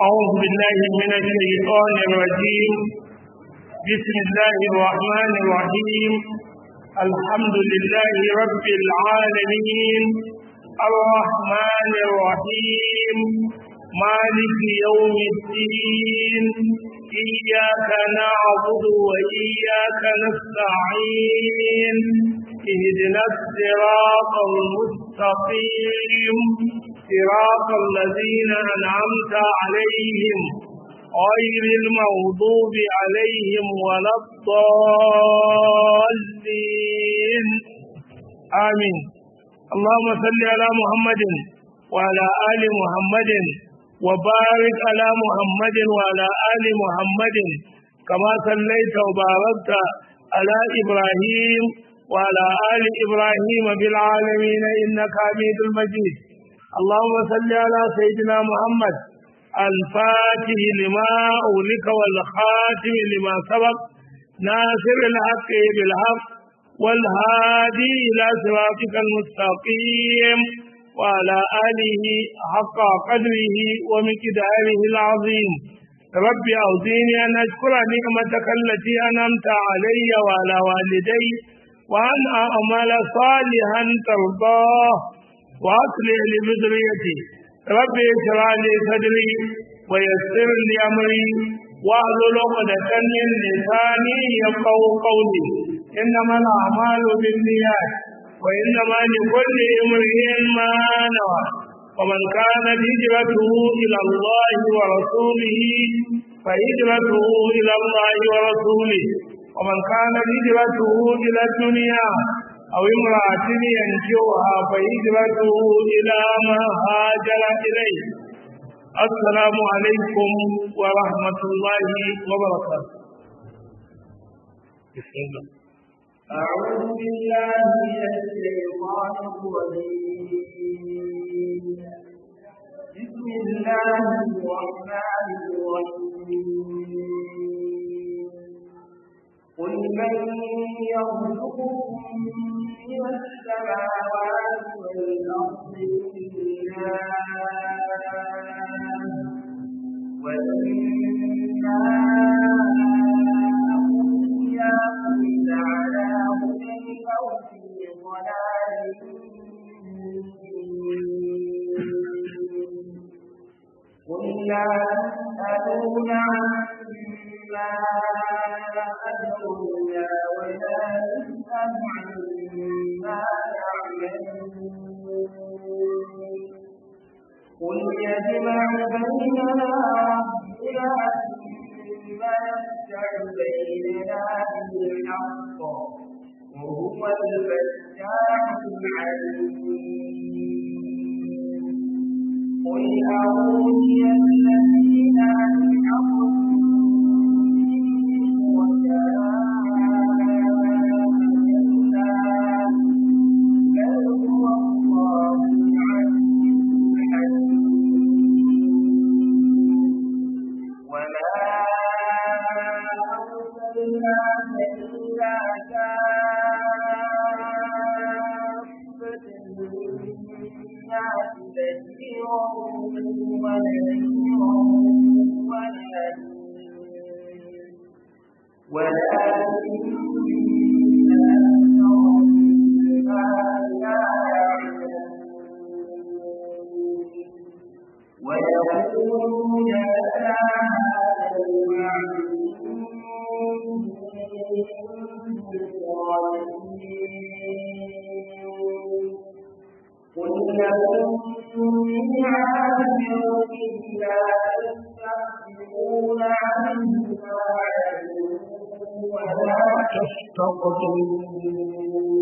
أعوذ بالله من الشيطان الرجيم بسم الله الرحمن الرحيم الحمد لله رب العالمين الرحمن الرحيم مالك يوم الدين إياك نعبد وإياك نستعين اهدنا الصراط المستقيم صراط الذين أنعمت عليهم غير المغضوب عليهم ولا الضالين آمين اللهم صل على محمد وعلى آل محمد وبارك على محمد وعلى آل محمد كما صليت وباركت على إبراهيم وعلى آل إبراهيم بالعالمين إنك حميد المجيد اللهم صل على سيدنا محمد الفاتح لما أولك والخاتم لما سبق ناصر الحق بالحق والهادي إلى صراطك المستقيم وعلى آله حق قدره ومقداره العظيم رب أوزيني أن أشكر نعمتك التي أنعمت علي وعلى والدي وأن أعمل صالحا ترضاه وأصلح لي بذريتي رب اشرح لي صدري ويسر لي أمري واحلل عقدة من لساني يفقهوا قولي إنما الأعمال بالنيات وإنما لكل امرئ ما نوى ومن كانت هجرته إلى الله ورسوله فهجرته إلى الله ورسوله ومن كانت هجرته إلى الدنيا أو امرأة ينجوها فهجرته إلى ما هاجر إليه السلام عليكم ورحمة الله وبركاته بسم الله أعوذ بالله من الشيطان الرجيم بسم الله الرحمن الرحيم قل من يرزقكم من السماوات والأرض الله وإنا إياكم لعلى هدى أو في ضلال قل لا تسألون عما أجرنا ولا نسأل عما يعملون قل يجمع بيننا ربنا ثم يفتح بيننا بالحق وهو الفتاح العليم قل أروني الذين أنعموا ويقولون لنا هذا قل لكم ميعاد يوم لا تستحقون عنه ولا تستقدمون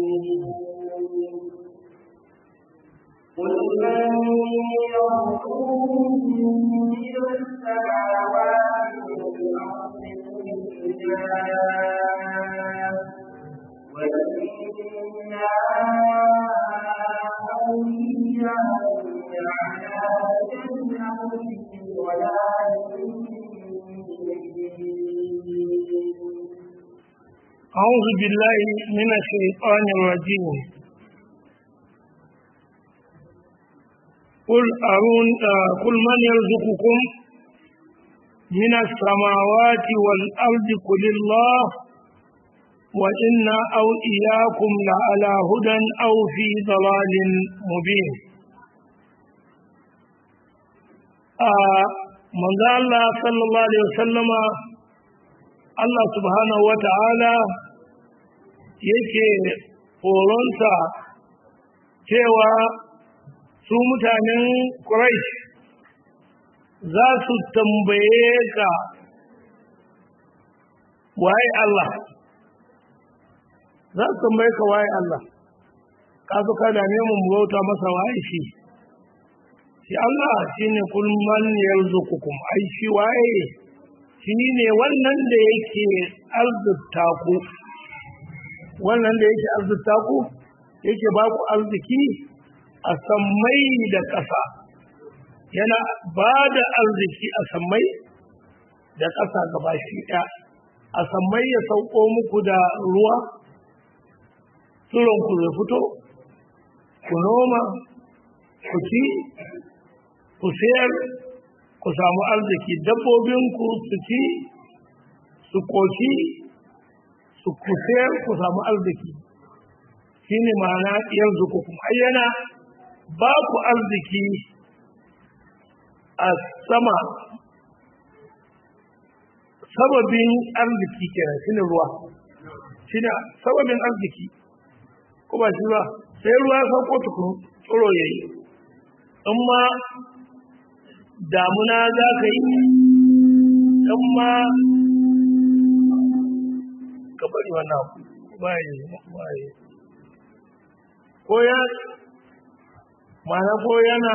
قل من يرزقكم من السماوات والأرض الله وإنا أو إياكم لعلى هدى أو في ضلال أعوذ بالله من الشيطان الرجيم قل أرون آه قل من يرزقكم من السماوات والأرض قل الله وإنا أو إياكم لعلى هدى أو في ضلال مبين آه من الله صلى الله عليه وسلم الله سبحانه وتعالى yake horonsa cewa su mutanen Quraysh za su tambaye ka waye Allah za su tambaye ka waye Allah ka zo ka dame mu bauta masa waye shi shi Allah shine kul man yarzuqukum ai shi waye shi ne wannan da yake arzuta ku wannan da yake arzuta ku yake ba ku arziki a sammai da ƙasa yana ba da arziki a sammai da ƙasa gaba shi ɗaya a sammai ya sauko muku da ruwa ku zai fito ku noma ku ci ku sayar ku samu arziki dabbobinku su ci su koshi su ku sayar ku samu arziki shi ne ma'ana yanzu ku kuma ayyana ba ku arziki a sama sababin arziki kenan shi ne ruwa shi ne sababin arziki ko ba shi ba sai ruwa ya sauko tukun tsoro ya yi in ma damuna za ka yi in ma ka bari wannan baye baye ko ya mana ko yana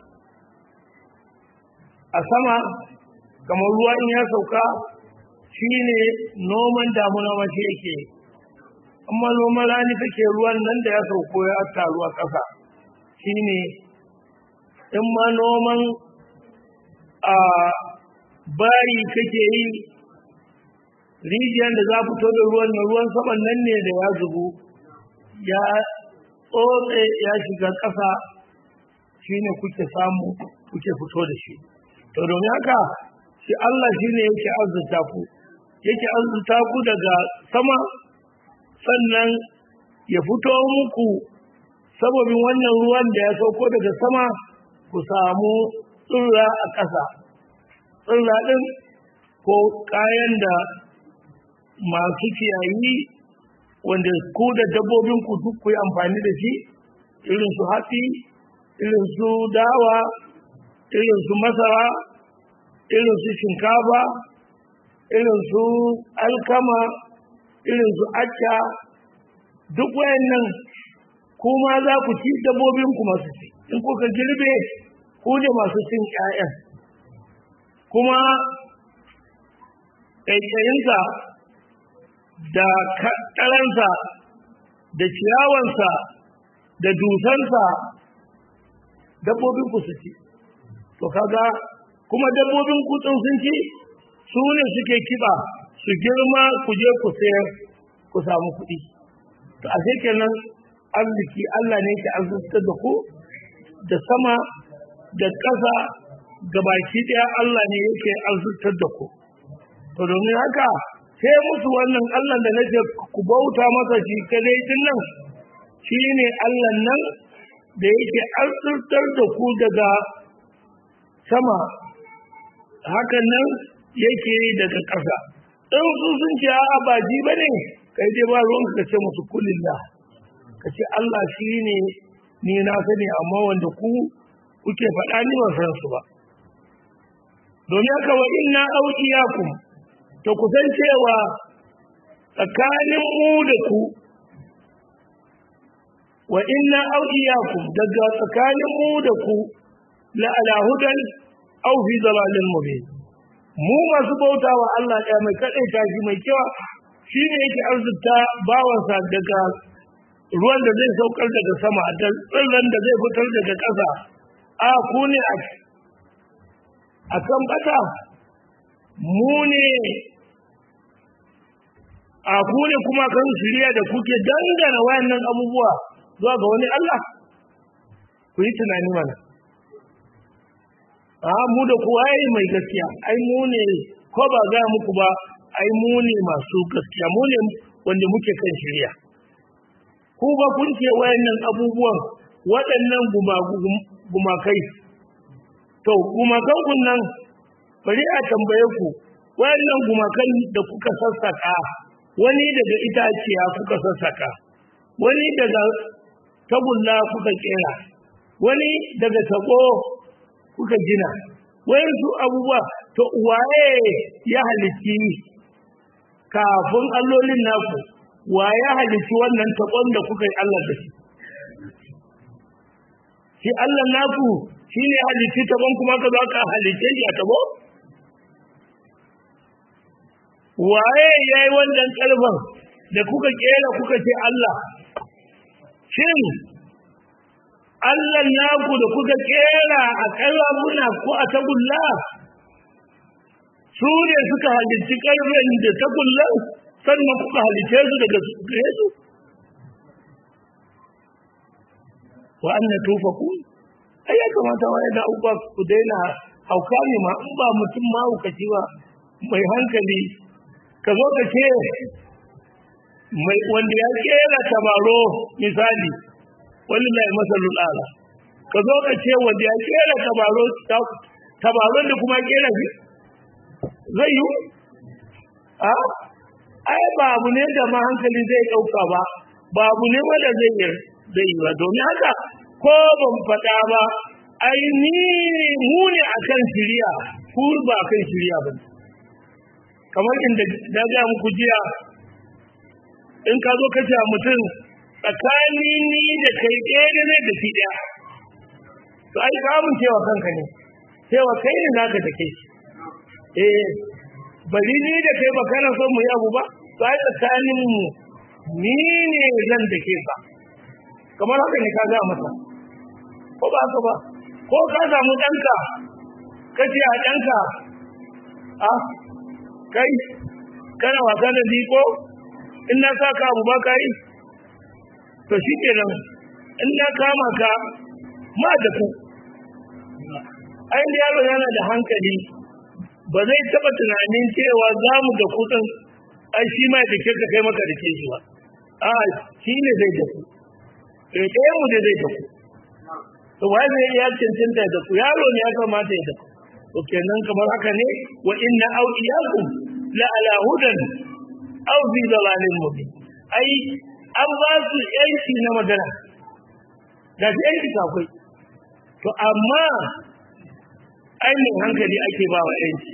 a sama kamar ruwa in ya sauka shi ne noman damuna mace yake amma noman rani kake ruwan nan da ya sauko ya taru a ƙasa shi ne in ma noman a bayi kake yi rijiyar da za fito da ruwan na ruwan saman nan ne da ya zubu ya tsotse ya shiga ƙasa shi ne kuke samu kuke fito da shi to domin haka shi Allah shi ne yake arzuta ku yake arzuta ku daga sama sannan ya fito muku sababin wannan ruwan da ya sauko daga sama ku samu tsirra a ƙasa tsirra ɗin ko kayan da masu ciyayi wanda ku da dabbobin ku duk ku yi amfani da shi irin su hatsi irin su dawa irin su masara irin su shinkafa irin su alkama irin su acca duk wayannan kuma za ku ci dabbobin ku masu ci in kuka girbe ku ne masu cin ƴaƴan kuma ƙaiƙayinsa da kaɗaransa da ciyawansa da dusansa dabbobin ku su ci to kaga kuma dabbobin kutsun sun ci su ne suke kiba su girma ku je ku sayar ku samu kuɗi to a kenan arziki Allah ne ke arzikin da ku da sama da ƙasa da baki ɗaya Allah ne yake arzikin da ku to domin haka sai musu wannan Allah da nake ku bauta masa shi kadai din nan shi ne Allah nan da yake arzikin da ku daga sama hakan nan yake daga ƙasa in su sun ce a ba ji ba ne kai dai ba ruwan ka ce musu kulillah ka ce Allah shi ne ni na sani amma wanda ku kuke faɗa ni ba san su ba domin haka wa inna auqiyakum to ku san cewa tsakanin mu da ku wa inna auqiyakum daga tsakanin mu da ku la ala hudan aw fi dalalin mubin mu masu bauta wa Allah ɗaya mai kaɗai tashi mai kyau shi ne yake arzuta bawansa daga ruwan da zai saukar daga sama da tsirran da zai fitar daga ƙasa a ku ne a kan bata mu ne a ku ne kuma kan shirya da kuke dangana wayannan abubuwa zuwa ga wani Allah ku yi tunani mana a mu da kuwa yi mai gaskiya ai mu ne ko ba ga muku ba ai mu ne masu gaskiya mu ne wanda muke kan shirya ku ba kun ce wayannan abubuwan waɗannan gumakai to gumakan kun nan bari a tambaye ku wayannan gumakan da kuka sassaka wani daga itaciya kuka sassaka wani daga tagulla kuka kera wani daga tabo kuka gina wayansu abubuwa to waye ya halitti kafin allolin naku wa ya halitti wannan tabon da kuka yi Allah da shi shi Allah naku shi ne halitti tabon kuma ka za ka halitte shi a tabo waye ya yi wannan ƙarfin da kuka kera kuka ce Allah shin Allah naku da kuka kera a ƙarfuna ko a tagulla su ne suka halitti ƙarfin da tagulla sannan kuka halitte su daga gare su wa anna tufaku ai ya kamata wa da uba ku daina hauka ne ma in ba mutum ma hukaci ba mai hankali ka zo ka ce mai wanda ya kera tabaro misali wallahi masalul ala ka zo ka ce wanda ya kera tabaro tabaron da kuma kera shi zai yi a ai ba abu ne da ma hankali zai dauka ba ba abu ne wanda zai yi zai yi ba domin haka ko ban faɗa ba ai ni mu ne akan shiriya ku ba akan shiriya ba kamar inda na ga muku jiya in ka zo ka ce mutum tsakani ni da kai ɗaya da zai da shi ɗaya to ai ka mun cewa kanka ne cewa kai ne naka da kai eh bari ni da kai ba kana son mu yi abu ba to ai tsakanin mu ni ne zan da ke ka kamar haka ne ka ga masa ko ba haka ba ko ka samu ɗanka ka ce a ɗanka a kai kana wasa da ziko in na sa ka abu ba ka yi to shi kenan in na kama ka ma da ku ainihin yaro yana da hankali ba zai taɓa tunanin cewa za mu da kutsin ai shi ma da ke ka kai maka da ke shi ba a shi ne zai da ku ɗaya mu da zai da ku to wai zai ya cancanta da ku yaro ne ya kamata ya da ku to kenan kamar haka ne wa inna awliyakum la ala hudan aw fi dalalin mubin ai an ba su yanci na magana da shi yanci akwai to amma ainihin hankali ake ba wa yanci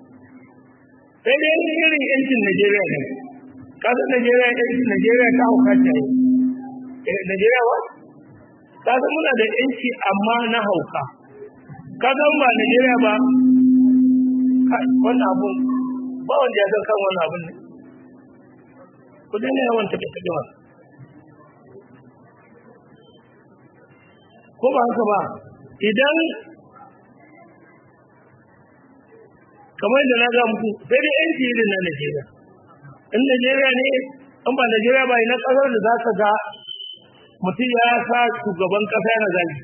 sai dai irin yancin Najeriya ne kasar Najeriya yancin Najeriya ta hauka ta yi Najeriya ba kasar muna da yanci amma na hauka kasar ba Najeriya ba wannan abun ba wanda ya san kan wannan abun ne ku daina yawan tafi tafi ba ko ba haka ba idan kamar da na ga muku sai dai yanci irin na Najeriya in Najeriya ne in ba Najeriya ba ina kasar da za ka ga mutum ya sa shugaban kasa yana zagi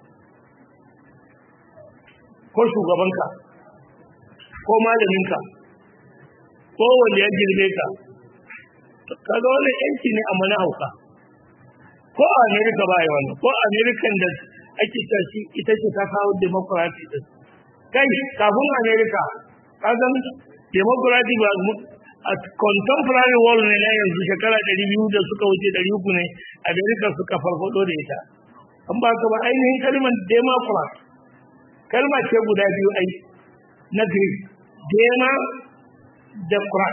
ko shugabanka ko malaminka ko wanda ya girme ka kaga wannan yanci ne amma na hauka ko a Amerika ba yi wannan ko Amerikan da ake tashi ita ce ta kawo democracy din kai kafin Amerika kagan democracy ba a contemporary world ne na yanzu shekara 200 da suka wuce 300 ne Amerika suka farfado da ita an ba ka ba ainihin kalmar democrat kalma ce guda biyu ai na Greek dema da krat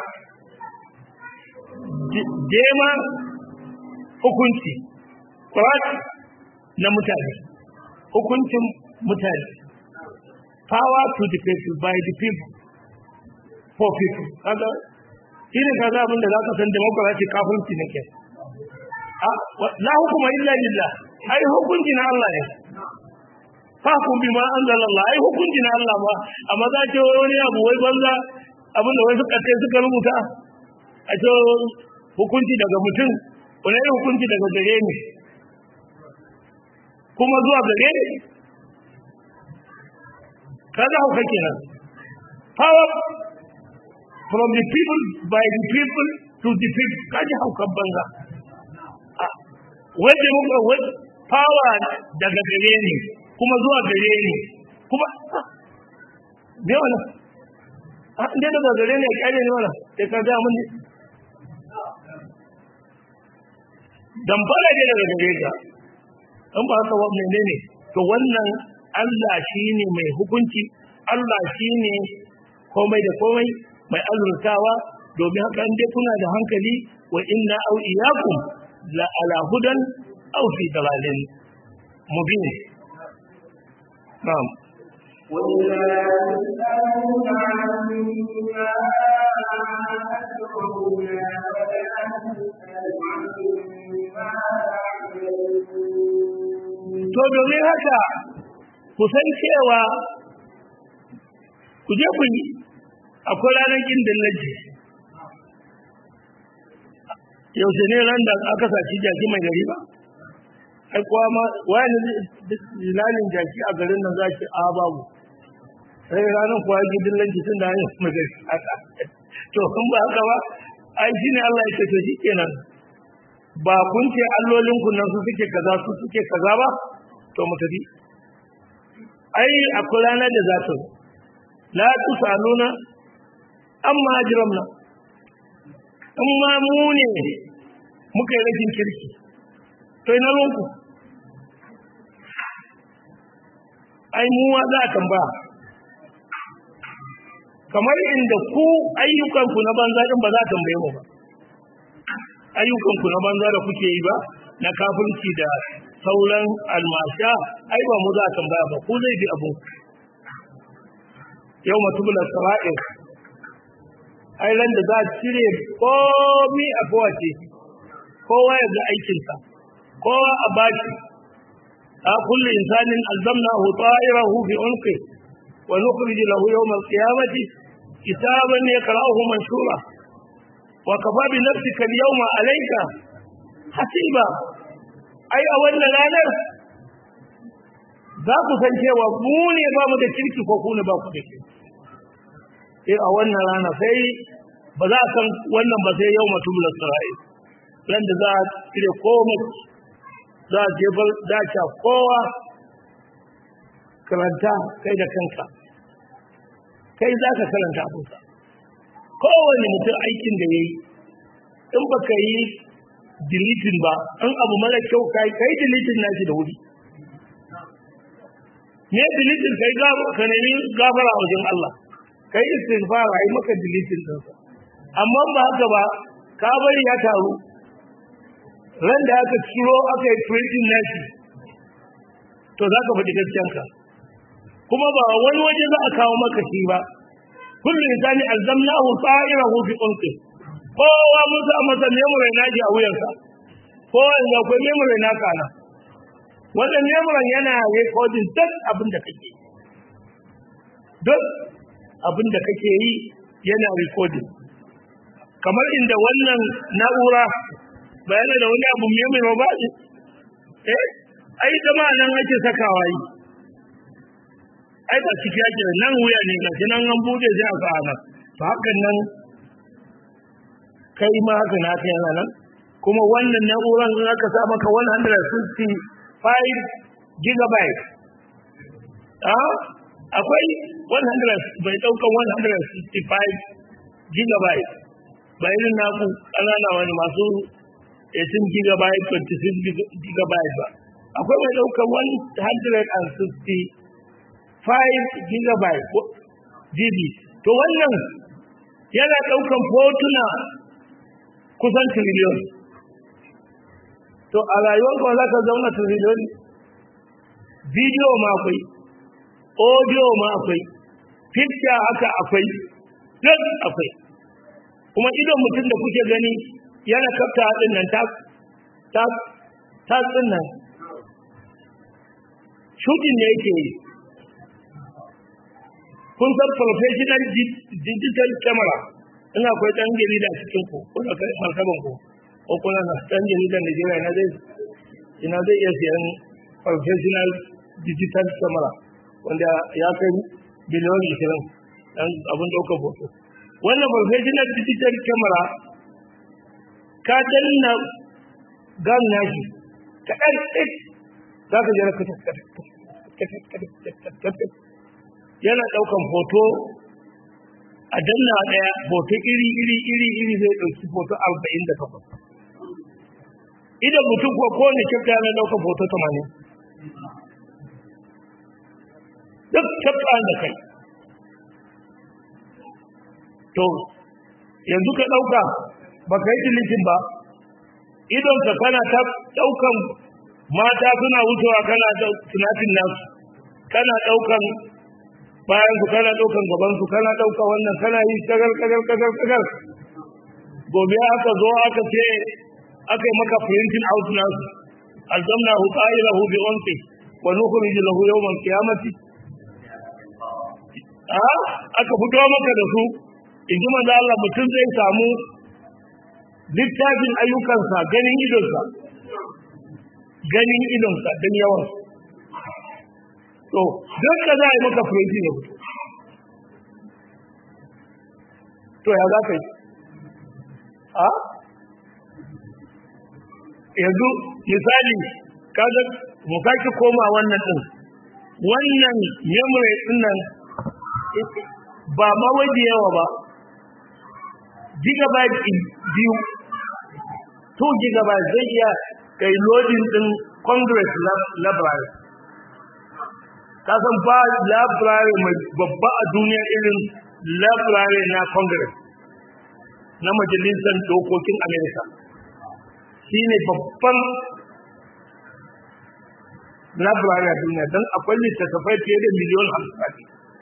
dema hukunci krat na mutane hukuncin mutane power to the people by the people for people kaga shi ne kaga abin da za ka san democracy kafirci ne ke la hukuma illa lillah ai hukunci na Allah ne fakun bi ma anzalallah ai hukunci na Allah ba amma za ce wani abu wai banza abin da wai suka ce suka rubuta a ce hukunci daga mutum wani irin hukunci daga gare ni kuma zuwa gare ni kaga hauka kenan power from the people by the people to the people kaji haukan banza wanda muka wai power daga gare ni kuma zuwa gare ni kuma me wannan a inda daga gare ni ya kyale ni wannan sai ka ga mun ne dan fara ne daga gare ka in ba haka wa menene to wannan Allah shine mai hukunci Allah shine komai da komai mai azurtawa domin haka in dai kuna da hankali wa inna au iyakum la ala hudan aw fi dalalin mubin na'am وإذا يسألون عما أشركونا فلا تسأل عما يعملون to domin haka ku san cewa ku je ku yi akwai ranar kin dillaji yaushe ne ran da aka saci jaki mai gari ba ai kuwa ma wani zilalin jaki a garin nan za ki a babu sai ranar kuwa yi dillaji tun da hanyar mai gari haka to in ba haka ba ai shi ne Allah ya ce to shi kenan ba kun ce allolin ku nan su suke kaza su suke kaza ba to mu tafi ai akwai ranar da za ta zo la tusaluna amma ajramna in ma mu ne muka yi rashin kirki to ina lonku ai mu wa za a tambaya kamar inda ku ayyukanku na banza din ba za a tambaye mu ba ayyukanku na banza da kuke yi ba na kafirci da sauran almasha ai ba mu za a tambaya ba ku zai bi abu yau matubula sara'ir ai ran da za a cire komi a kowace kowa ya ga aikinsa kowa a baki a kullu insanin alzamnahu ta'irahu fi unqi wa nukhrij lahu yawm al-qiyamati kitaban yaqra'uhu manshura wa kafa bi nafsika al-yawma alayka hasiba ai a wannan ranar za ku san cewa mu ne ba mu da kirki ko ku ne ba ku da kirki sai a wannan rana sai ba za a san wannan ba sai yau mutum lasara'i ran da za a cire komai za a jefar dace kowa karanta kai da kanka kai za ka karanta abinka kowane mutum aikin da ya yi in ba ka yi dilitin ba in abu mara kyau kai kai dilitin nashi da wuri me dilitin kai ka nemi gafara a wajen Allah kai istighfar ai maka dilitin din sa amma ba haka ba ka bari ya taru ran da aka ciro aka yi printing nashi to zaka faɗi gaskiyanka kuma ba wani waje za a kawo maka shi ba kullu insani alzamnahu ta'irahu fi unqi kowa mun sa masa memory naji a wuyansa kowa inda akwai memory na kana wannan memory yana recording duk abin da kake duk abin da kake yi yana recording kamar inda wannan na'ura bayana da wani abu memory ba ne eh ai zama nan ake sakawa yi ai ba ciki yake nan wuya ne ga nan an bude sai a sa nan to hakan nan kai ma haka na kai yana nan kuma wannan na'uran in aka sa maka 165 gigabyte ah akwai 100 bai daukan 165 gigabyte ba irin naku ƙanana wani masu 18 gigabyte 26 gigabyte ba akwai mai daukan 160 5 gigabyte GB to wannan yana daukan fotuna kusan trillion to a rayuwar kuma za ka zauna trillion video ma akwai audio ma akwai picture haka akwai duk akwai kuma idon mutum da kuke gani yana kafta haɗin nan ta ta ta nan shooting ne yake yi kun san professional digital camera in akwai ɗan jarida cikin ku kuna kai martaban ku ko kuna na ɗan jaridan Najeriya na zai ina zai iya siyan professional digital camera wanda ya kai biliyon ishirin dan abin ɗaukar hoto wannan professional digital camera ka danna gan nashi kaɗan ɗin za ka jira yana ɗaukan hoto a danna ɗaya hoto iri iri iri iri zai ɗauki hoto arba'in da takwas idan mutum ko kowane kyafta yana ɗaukan hoto tamanin duk kyafta da kai to yanzu ka ɗauka ba ka yi dilitin ba idonka kana ta ɗaukan mata suna wucewa kana tunatin nasu kana ɗaukan bayan su kana ɗaukan gaban su kana ɗauka wannan kana yi kagar kagar kagar kagar gobe aka zo aka ce aka yi maka printing out nasu alzamna hu qa'ilahu bi unqi wa nukhrij lahu yawm al-qiyamati a aka fito maka da su in ji manzo Allah mutum zai samu littafin ayyukansa ganin idonsa ganin idonsa don yawan to don ka za a yi maka fureji ne to ya za ka yi a yanzu misali kaga mu sake koma wannan din wannan memory din nan ba ma waje yawa ba gigabyte biyu 2 gigabyte zai iya kai loading din congress library kasan ba library mai babba a duniya irin library na congress na majalisar dokokin america shi ne babban library a duniya don akwai littattafai fiye da miliyon hamsin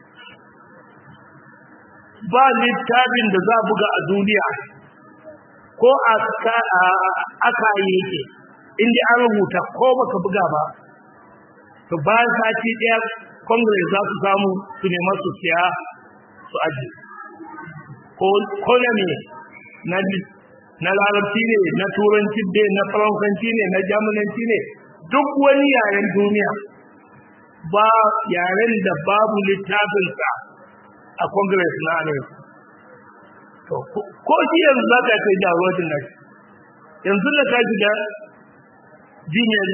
ba littafin da za buga a duniya ko aka yi yake inda an rubuta ko baka buga ba to bayan sati ɗaya congress za su samu su nema su siya su aji ko na ne na larabci ne na turanci ne na faransanci ne na jamulanci ne duk wani yaren duniya ba yaren da babu littafinsa a congress na america to ko shi yanzu za ka kai downloading na yanzu da ka shiga gmail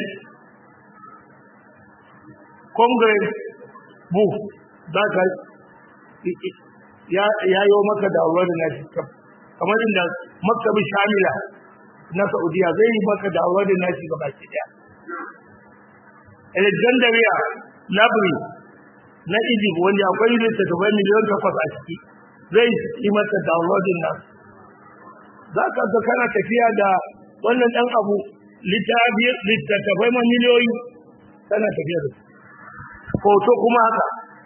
congress book za ka ya yi maka downloading na shi kamar inda maktabin shamila na saudiya zai yi maka downloading na shi gaba ki daya alexandria library na egypt wanda akwai littattafai miliyan takwas a ciki zai yi mata downloading nan za ka ga kana tafiya da wannan ɗan abu littattafai ma miliyoyi kana tafiya da su hoto kuma haka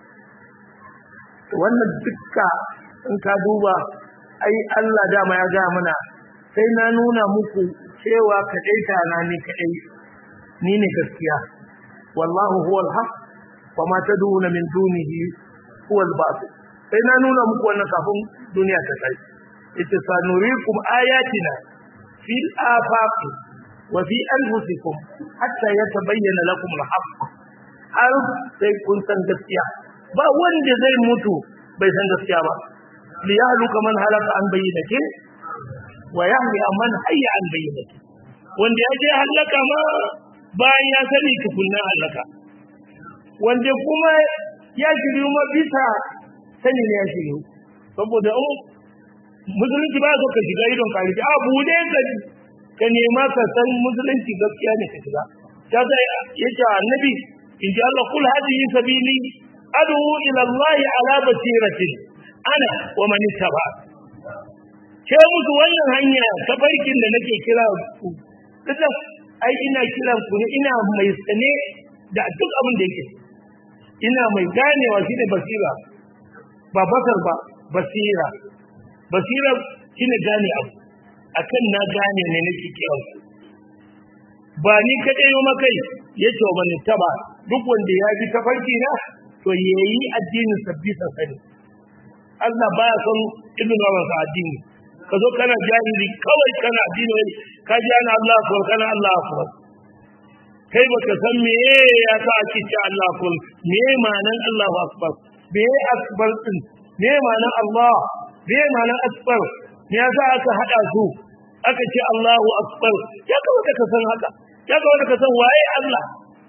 wannan dukka in ka duba ai Allah dama ya gaya mana sai na nuna muku cewa kaɗai tana ne kaɗai ni ne gaskiya wallahu huwal haq wa ma tad'una min dunihi huwal batil sai na nuna muku wannan kafin duniya ta kai ita sanurikum ayatina fil afaqi wa fi anfusikum hatta yatabayyana lakum al-haqq har sai kun san gaskiya ba wanda zai mutu bai san gaskiya ba li yahluka man halaka an bayyinake wa yahmi man hayya an bayyinake wanda ya je halaka ma bayan ya sani tukunna halaka wanda kuma ya shiryu ma bisa sani ne ya shiryu saboda in musulunci ba so ka shiga idon ka rike a bude ka ka nema ka san musulunci gaskiya ne ka shiga ta ga yace annabi in ji Allah kul hadihi sabili adu ila Allah ala basiratin ana wa man ittaba ke musu wannan hanya ta barkin da nake kira ku kaga ai ina kiran ku ne ina mai sane da duk abin da yake ina mai ganewa shine basira ba basar ba basira basira shine gane abu akan na gane ne nake kiran ku ba ni kadai yo makai yace wa man ittaba duk wanda ya bi tafarki na to yayi addinin sabbi sani Allah baya son ibn wa addini ka zo kana jahili kawai kana addini wani ka ji ana Allah akbar kana Allah akbar kai baka san me ya sa ake ce Allah akbar me ma'anan Allahu akbar me akbar din me ma'anar Allah me ma'anar akbar me yasa aka hada su aka ce Allahu akbar ya kamata ka san haka ya kamata ka san waye Allah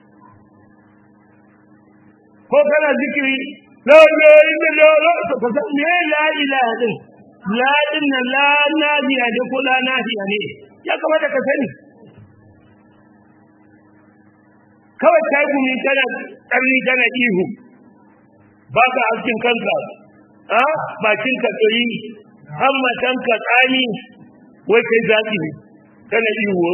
ko kana zikiri la ilaha illallah ka san me la ilaha din la din la nahiya ne ko la nahiya ne ya kamata ka sani kawai kai gumi kana tsarni kana ihu ba ka haskin kanka a bakin ka tsayi hammatan ka tsani wai kai zaki ne kana ihu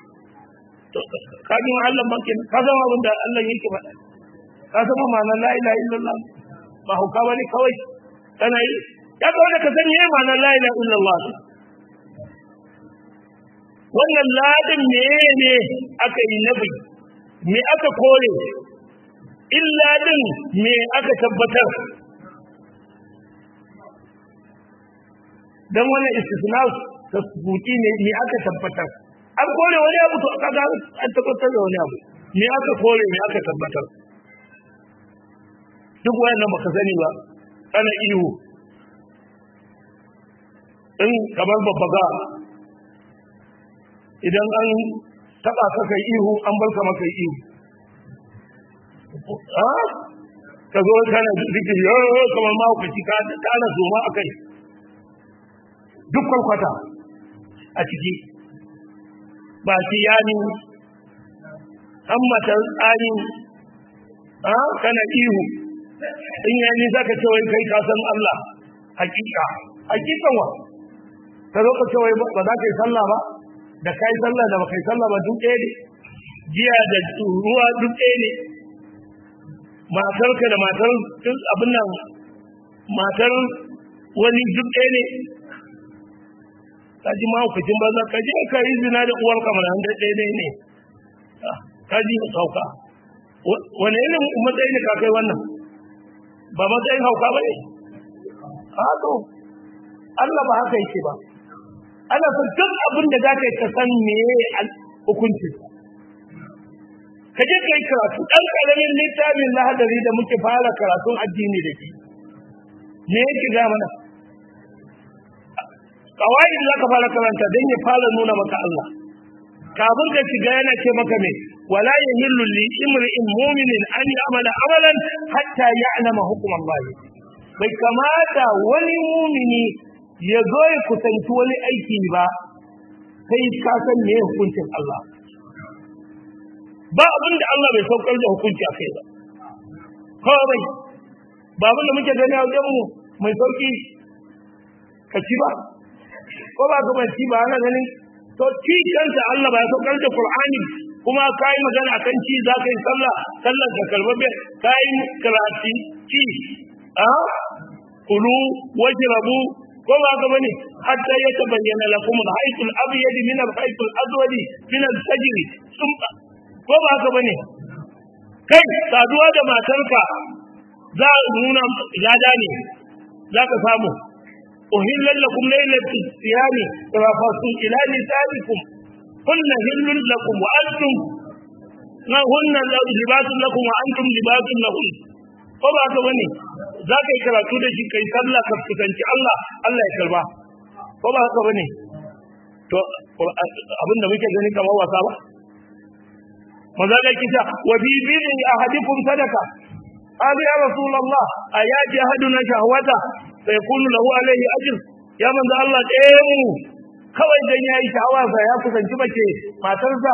ka ji Allah makin ka zama abin da Allah yake faɗa ka zama ma'anar la ilaha illallah ba hauka bane kawai kana yi ya kawai ka san yayi ma'anar la ilaha illallah wannan ladin ne ne aka yi nabi me aka kore illa din me aka tabbatar dan wannan istisna tasbuti ne me aka tabbatar an kore wani abu to kaga an tabbatar da wani abu me aka kore me aka tabbatar duk wayannan baka sani ba ana ihu in kamar babbaga idan an taba ka kai ihu an bar ka maka ihu a ka zo kana zikiri yo kamar ma ku ci ka kana zoma akai duk kwalkwata a ciki ba shi yani hammatar tsari a kana ihu in yani zaka ce wai kai ka san Allah hakika hakikan wa ka zo ka ce wai ba za ka yi sallah ba da kai sallah da baka yi sallah ba duk ɗaya ne jiya da ruwa duk ɗaya ne matarka da matar abin nan matar wani duk ɗaya ne ka ji mahaukacin banza ka je ka yi zina da uwar kamar an da ɗaya ne ka ji sauka wani irin matsayi ne ka kai wannan ba matsayin hauka ba ne haka Allah ba haka yake ba ana son duk abin da za ka yi ka san meye hukunci ka je ka yi karatu ɗan ƙaramin littafin lahadari da muke fara karatun addini da ke me yake ga mana kawai da za ka fara karanta don ya fara nuna maka Allah kafin ka shiga yana ce maka me wala yahillu li imri'in mu'minin an ya'mala amalan hatta ya'lama hukm Allah bai kamata wani mumini ya zo ya kusanci wani aiki ba sai ka san me hukuncin Allah ba abin da Allah bai saukar da hukunci a kai ba kawai ba abin da muke gani a wajen mu mai sauki ka ci ba ko ba ka ci ba ana ganin to ci kansa Allah ba ya saukar da Qur'ani kuma ka yi magana akan ci za ka yi sallah sallar ka karbabe ka yi karatu ci a kulu wajrabu ko ba ka bane hatta ya tabayyana lakum al-hayt al-abyad min al-hayt al-aswad min al-fajr sumba ko ba ka bane kai saduwa da matarka za a nuna lada ne za ka samu uhillan lakum laylatu siyami rafasu ila nisaikum kunna hillun lakum wa antum na hunna libasun lakum wa antum libasun lahun ko ba ka bane za ka yi karatu da shi kai sallah ka fuskanci Allah Allah ya karba ko ba haka bane to abin da muke gani kamar wasa ba maza da kita wa bi bidin ahadikum sadaka hadi ya rasulullah ayati ahaduna shahwata fa yakunu lahu alayhi ajr ya manzo Allah ɗaya mu kawai dan yayi sha'awa sa ya kusanci mace matarsa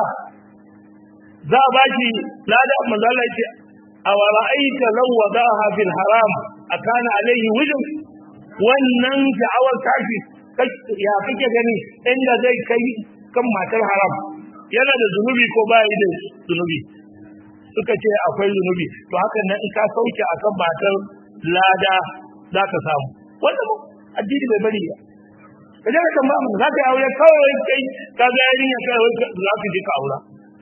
za a baki lada manzo Allah ya ce awara'aita law wadaha fil haram akana alayhi wujub wannan sha'awar tashi ya kake gani inda zai kai kan matar haram yana da zunubi ko ba yi da zunubi suka ce akwai zunubi to hakan nan in ka sauke akan matar lada za ka samu wanda addini bai bari ba ka je ka tambaya mu za ka yi aure kawai kai ka ga yarinya kawai za ka je ka aura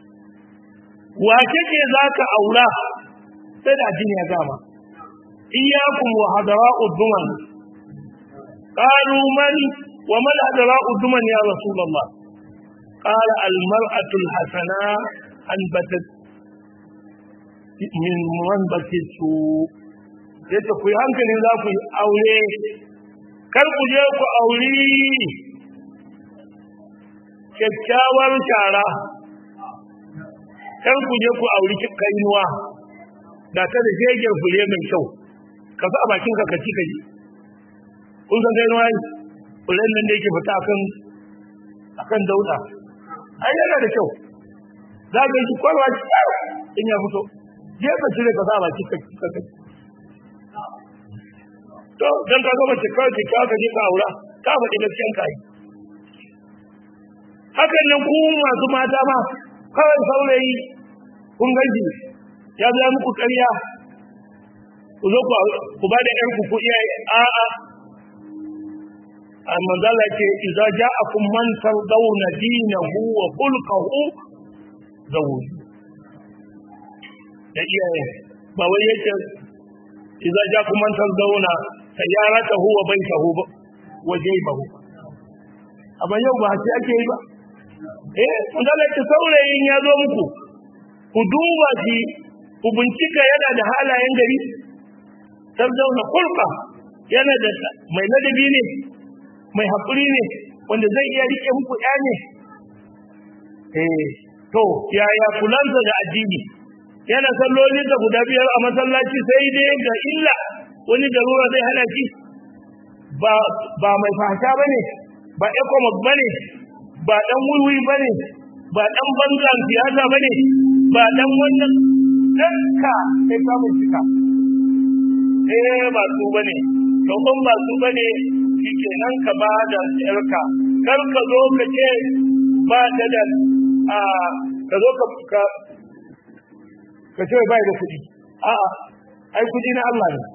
wace ce za ka aura sai da addini ya gama iyyakum wa hadara'u duman qalu man wa man hadara'u duman ya rasulullah qala al mar'atu al hasana an batat min man batit su yace ku yi hankali za ku yi aure kar ku je ku auri kyakkyawar shara kar ku je ku auri kainuwa da ta da shegen fure mai kyau ka sa bakin ka ka ci ka ji kun san kainuwa yi furen nan da yake fita akan akan dauda ai yana da kyau za ka yi kwarwa in ya fito je ka cire ka sa baki ka ka ka to dan ka gama ce kawai ka ka je ka aura ka faɗi gaskiyan ka yi hakan nan ku masu mata ma kawai saurayi kun gaji ya zama muku ƙarya ku zo ku ba da ƴanku ku iyaye a'a amma zala ce idza ja'akum man tardawna dinahu wa khulquhu zawuj da iyaye ba wai yake idza ja'akum man tardawna sayyaratahu wa baytahu wa jaybahu amma yau ba sai ake yi ba eh manzala ce saurayin ya zo muku ku duba shi ku bincika yana da halayen gari tarzauna kulka yana da mai ladabi ne mai haƙuri ne wanda zai iya rike muku ɗaya ne eh to yaya kulansa da addini yana sallolin da guda biyar a masallaci sai dai ga illa wani darura zai hana shi ba ba mai fahasha bane ba ecomoc bane ba dan wuri bane ba dan bangan siyasa bane ba dan wannan danka sai ka bincika eh ba su bane to kun ba su bane shikenan ka ba da yarka kar ka zo ka ce ba ta da a ka zo ka ka ka ce bai da kuɗi a'a ai kuɗi na Allah ne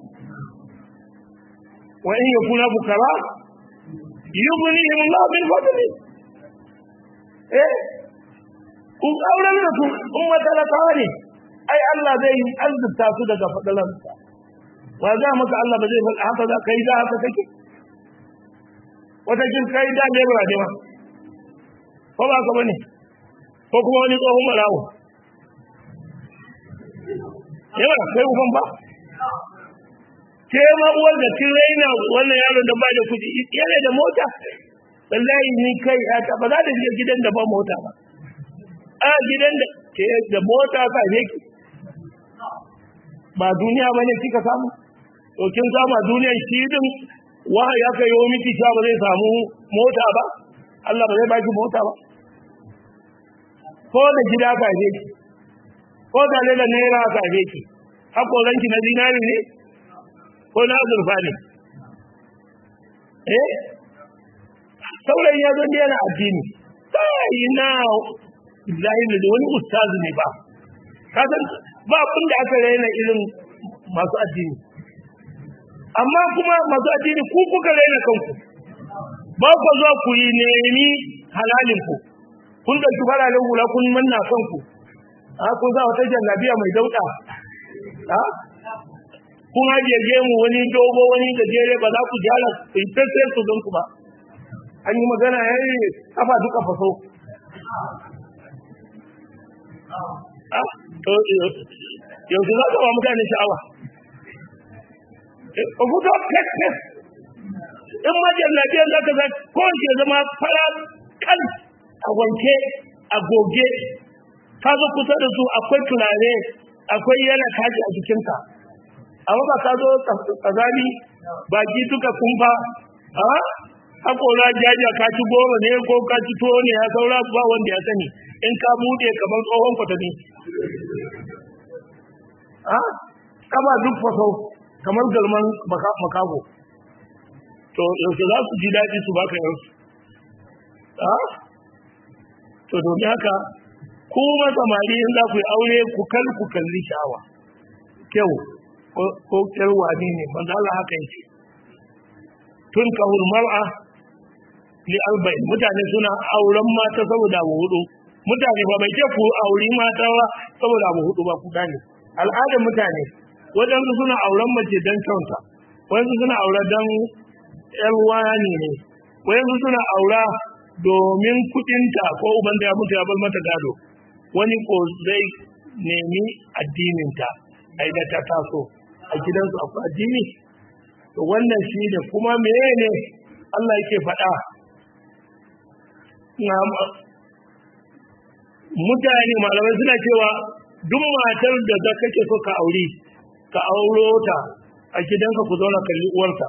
wa in yakuna bukara yughnihim Allah min fadli eh kun auren da su in matalakawa ne ai Allah zai yi arzuta su daga fadalansa wa za maka Allah ba zai faɗa haka za ka yi da haka kake wata kin kai da ne ba ne ma ko ba ka bane ko kuma wani tsohon marawo yawa kai uban ba ke ma uwar da kin raina wannan yaron da ba da kuɗi yana da mota wallahi ni kai ta ba za ta je gidan da ba mota ba a gidan da ke da mota ka je ki ba duniya bane kika samu to kin samu a duniyar shi din wahayi aka yi miki cewa ba zai samu mota ba Allah ba zai baki mota ba ko da gida ka je ki ko da da naira ka je ki hakoranki na zinari ne ko na azurfa ne eh saurayi ya zo yana addini sai na billahi da wani ustazi ne ba ka san ba abin da aka raina irin masu addini amma kuma masu addini ku kuka raina kanku ba ku zuwa ku yi nemi halalin ku kun dauki fararen hula kun manna kanku a kun za wata jallabiya mai dauda a kun hajiye gemu wani dogo wani gajere ba za ku jara ku yi fesfes su don ku ba an yi magana ya yi kafa duka faso yanzu za ka ba mutane sha'awa a fito fes-fes in majiyar lafiyar za ka zai kowace zama fara kan a wanke a goge ka zo kusa da su akwai turare akwai yana kaji a jikinka amma ba ka zo kazani baki duka kumfa a haƙora jaja ka ci goma ne ko ka ci tuwo ne ya saura ba wanda ya sani in ka buɗe kamar tsohon kwatami a kama duk faso kamar galman makago to yaushe za su ji daɗi su baka yansu a to domin haka kuma samari in za ku yi aure ku kal ku kalli sha'awa kyau ko kyarwa ne ne manzo Allah haka yake tun kahul mar'a li arba'in mutane suna auren mata saboda abu hudu mutane ba bai ce ku auri mata ba saboda abu hudu ba ku gane al'adar mutane waɗansu suna auren mace don kyauta waɗansu suna aura don ƴar wani ne waɗansu suna aura domin kuɗinta ko uban da ya mutu ya bar mata gado wani ko zai nemi addininta ai da ta taso a gidansu akwai addini to wannan shi ne kuma mene Allah yake faɗa mutane malamai suna cewa duk matar da za kake so ka aure ka auro ta a gidanka ku zauna kalli uwarta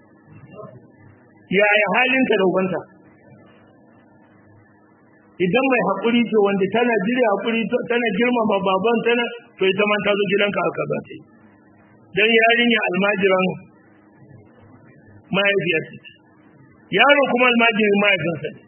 yaya halinka da ubanta idan mai haƙuri ce wanda tana jire haƙuri tana girmama baban tana to ita man ta zo gidanka aka za ta yi don yarinya almajiran mahaifiyarsa yaro kuma almajirin mahaifinsa ne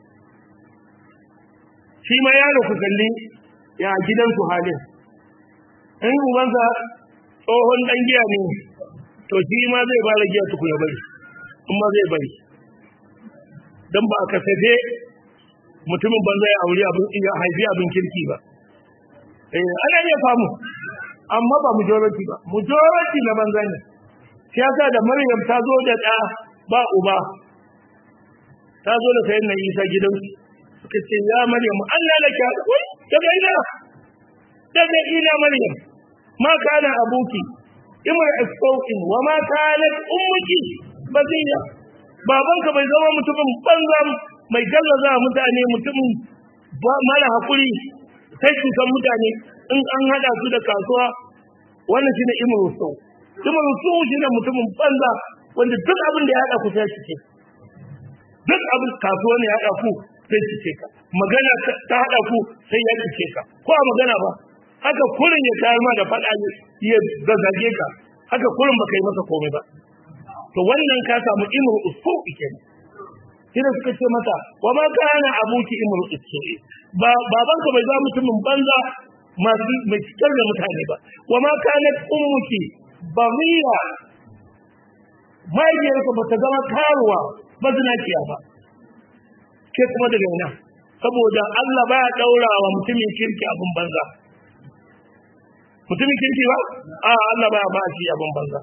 shi ma yaro ku kalli ya gidansu halin in ubansa tsohon ɗan giya ne to shi ma zai fara giya tuku ya bari kuma zai bari don ba a kasafe mutumin banza ya aure abin ya haifi abin kirki ba eh ana iya samu amma ba majority ba majority na banza ne shi yasa da Maryam ta zo da ɗa ba uba ta zo da sayan nan Isa gidan suka ce ya Maryam Allah laki wai daga ina daga ina Maryam ma kana abuki imar asqawin wa ma kanat ummuki baziya babanka bai zama mutumin banza mai gallaza mutane mutumin mara hakuri sai cutar mutane in an hada su da kasuwa wannan shine imru sau imru sau shine mutumin banza wanda duk abin da ya hada ku sai shi duk abin kasuwa ne ya hada ku sai shi ka magana ta hada ku sai ya ce ka ko a magana ba haka kurin ya tayar ma da fada ne ya gaggage ka haka kurin baka yi masa komai ba to wannan ka samu imru usau kenan kina suka ce mata wa ma kana abuki imru usai ba babanka bai za mutumin banza masu mai cikar da mutane ba wa ma kana ummuki baghiya mahaifiyarka ba ta zama karuwa ba zinaciya ba ke kuma daga ina saboda Allah ba ya daura wa mutumin kirki abin banza mutumin kirki ba a Allah ba ya ba shi abin banza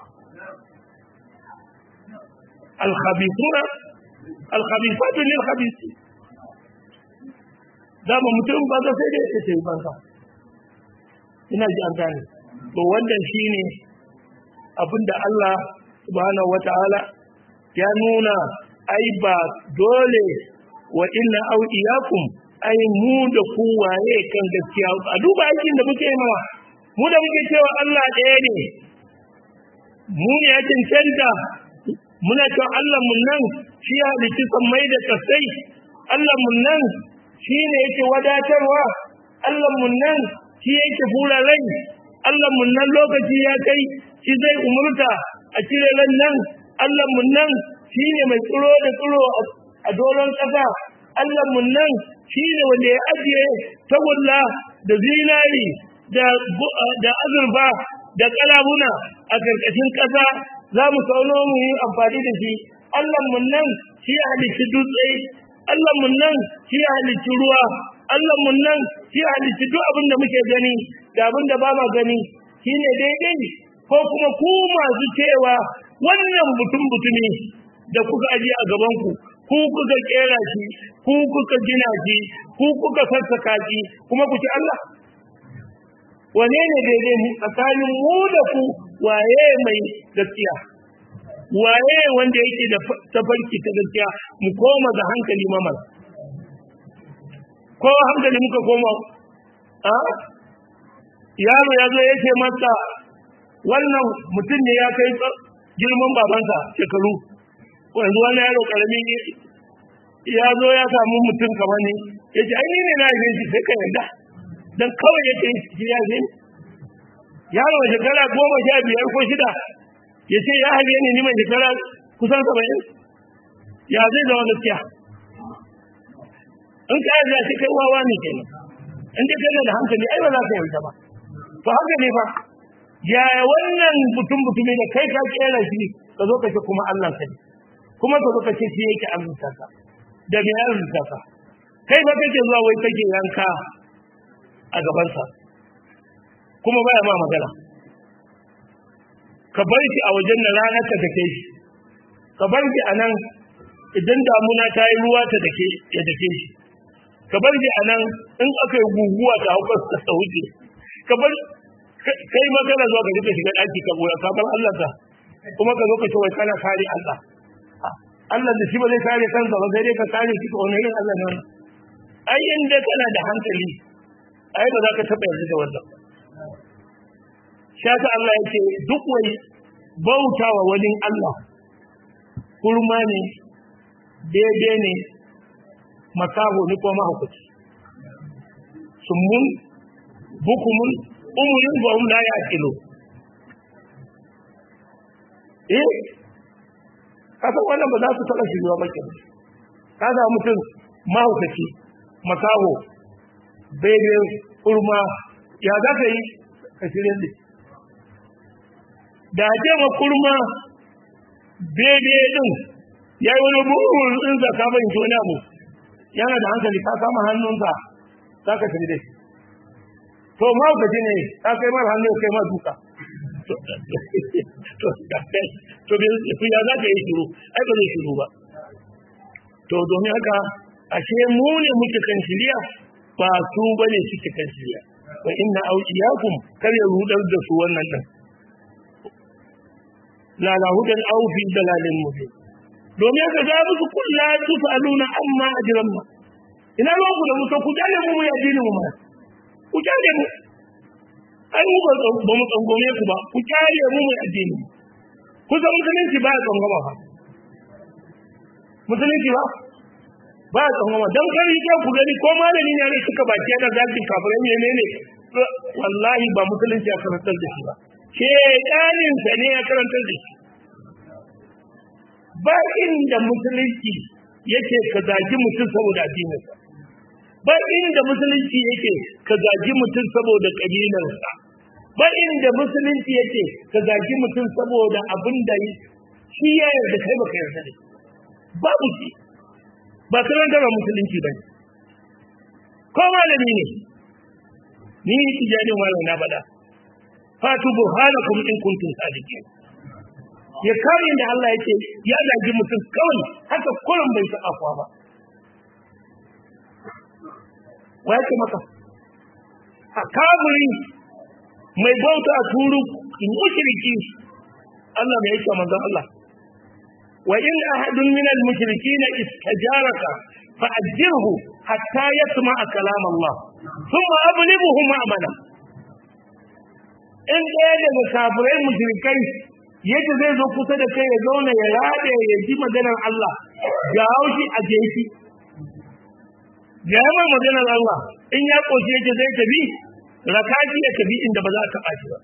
الخبيثون الخبيثات للخبيثين dama mutum ba sai dai ya ce banza ina ji an gane to wannan shine abinda Allah subhanahu wataala ya nuna ai ba dole wa inna au iyakum ai mu da ku waye kan gaskiya a duba aikin da muke mawa mu da muke cewa Allah ɗaya ne mu ne ya cancanta muna cewa Allah mun nan shi ya halicci sammai da kasai Allah mun nan shi ne yake wadatarwa Allah mun nan shi yake fura rai Allah mun nan lokaci ya kai shi zai umurta a cire ran nan Allah mun nan shi ne mai tsiro da tsiro a doron ƙasa Allah mun nan shi ne wanda ya ajiye tagulla da zinari da azurfa da kalabuna a ƙarƙashin ƙasa za mu sauno mu yi amfani da shi Allah mun nan shi ya halicci dutse Allah mun nan shi ya halicci ruwa Allah mun nan shi ya halicci duk abin da muke gani da abin da ba ma gani shine daidai ko kuma ku masu cewa wannan mutum mutumi da kuka aje a gaban ku ku kuka kera shi ku kuka gina shi ku kuka sassaka shi kuma ku ci Allah wane ne daidai mu tsakanin mu da ku waye mai gaskiya waye wanda yake da tafarki ta gaskiya mu koma ga hankali mamar ko hankali muka koma a yaro ya zo ya ce masa wannan mutum ne ya kai girman babansa shekaru yanzu wani yaro karami ya zo ya samu mutum kamar ni ya ce aini ne na yi shi sai ka yarda don kawai ya ce shi ya ce yaro shekara goma sha biyar ko shida ya ce ya haife ni ni mai shekara kusan saba'in ya zai zama gaskiya in ka yarda shi kai wawa ne kenan in dai kana da hankali ai ba za ka yarda ba to haka ne fa yaya wannan mutum mutumi da kai ka kera shi ka zo ka ce kuma Allah ka ne kuma ka zo ka ce shi yake arzuta ka da me arzuta ka kai ba kake zuwa wai kake yanka a gabansa kuma baya ma magana ka bar shi a wajen da ranar ka take shi ka bar shi a nan idan damuna ta yi ruwa ta dake ya dake shi ka bar shi a nan in aka yi guguwa ta hukar ta wuce ka bar kai ma kana zuwa ka je ka shiga daki ka goya ka bar Allah ka kuma ka zo ka ce wai kana kare Allah Allah da shi ba zai kare kansa ba sai dai ka kare shi ko wani irin Allah ne wannan ai inda kana da hankali ai ba za ka taɓa yanzu da wannan shaka Allah yake duk wani bautawa wani Allah kurma ne daidai ne makaho ni ko mahaukaci summun bukumun umurin ba um la ya kilo eh kasan wannan ba za su taɓa shiruwa ba kenan ka ga mutum mahaukaci makaho bebe kurma ya za ka yi ka shirya da da ce ma kurma bebe din ya yi wani buhun in zaka bai to wani abu yana da hankali ka kama hannunsa za ka shirya da shi to mahaukaci ne ka kai mara hannu kai ma duka to ya za ka yi shiru ai ba zai shiru ba to domin haka ashe mu ne muke kan shirya ba su bane suke kan shirya wa inna awliyakum kar ya rudar da su wannan din la la hudan aw fi dalalin mubin domin haka za mu kullu tusaluna amma ajramna ina ruwan ku da mu to ku jale mu mu yadini mu ma ku jale mu ai mu ba mu tsangome ku ba ku jale mu mu addini kusa musulunci ba ya tsangoma ba musulunci ba ba ya tsangoma don kari ke ku gani ko malami ne suka baki da zaki kafirai ne ne ne wallahi ba musulunci ya karantar da shi ba shedanin sa ne ya karantar da shi ba inda musulunci yake ka zagi mutum saboda addininsa ba inda musulunci yake ka zagi mutum saboda kabilarsa ba inda musulunci yake ka zagi mutum saboda abin da shi ya yarda kai baka yarda da babu shi ba sanar da musulunci ba ko malami ne ni tijanin malam na faɗa fatu burhanakum in kuntum sadiqin ya kare da Allah yake ya zagi mutum kawai haka kullum bai taɓa kuwa ba wa yake maka a kaburi mai bauta turu mushriki Allah mai yake manzon Allah wa in ahadun min al mushrikeen istajaraka fa ajirhu hatta yasma'a kalam Allah thumma ablighuhu ma'mana in ɗaya daga kafirai mushrikai yadda zai zo kusa da kai ya zauna ya rade ya ji maganar Allah ga haushi a jeshi ga yaman maganar Allah in ya ƙoshi yake zai tafi rakaji ya tafi inda ba za a taɓa shi ba